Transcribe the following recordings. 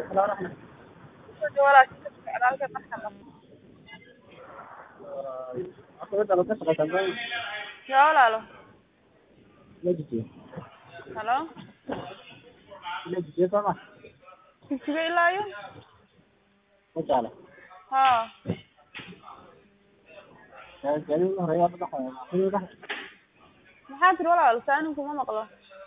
Ya walaalo. Halo. Jigjiga ilaa iyo? Haa. Maxaa tiri walaalo saanin kuma maqlo.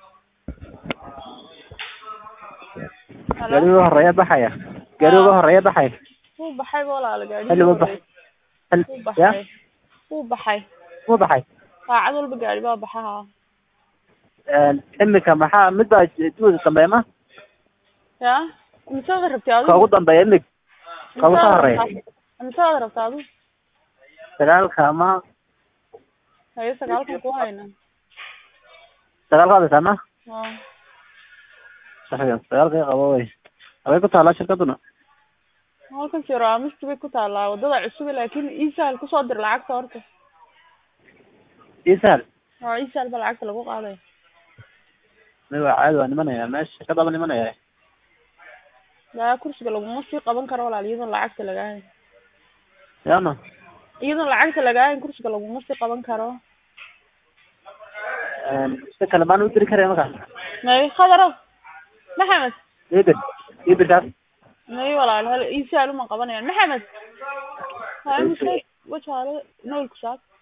Halo. gaari uga horeeya baxaya gaari uga horeeya baxaya Wuu baxay walaalo gaadhi. xilli ma bax xilli Wuu ya baxay. Wuu baxay. mu baxay Saacad walba gaadhi baa baxa haa. imika maxaa mid baa duwada dambeeya ma Ya. Imisaad rabtay adigu? ka ugu dambeeya imig ka ugu soo horeeya Imisaad rabtay adigu? sagaalka ama Haye sagaalkan ku hayna. sagaalka adaysaa ma Haa. saxiix sagaalka i qabo wey habay ku taalaa shirkaduna Halkan jiro amisti bay ku taalaa wadada cusub laakiin iisaal kusoo dir lacagta horta. isahal Haa iisaal baa lacagta lagu qaaday. mi waa caadi waa nimanaya meesha shirkadaba nimanaya Yaa kursiga laguma sii qaban karo walaal iyadoon lacagta lagaa hayn. yaana Iyadoon lacagta lagaa hayn kursiga laguma sii qaban karo. si kale maan u diri karaya markaas May khadaro. Maxamed. ibir ibirkaas May walaal hal iisaal uma qabanayaan. Maxamed. Haa imise wajaale nool ku saab.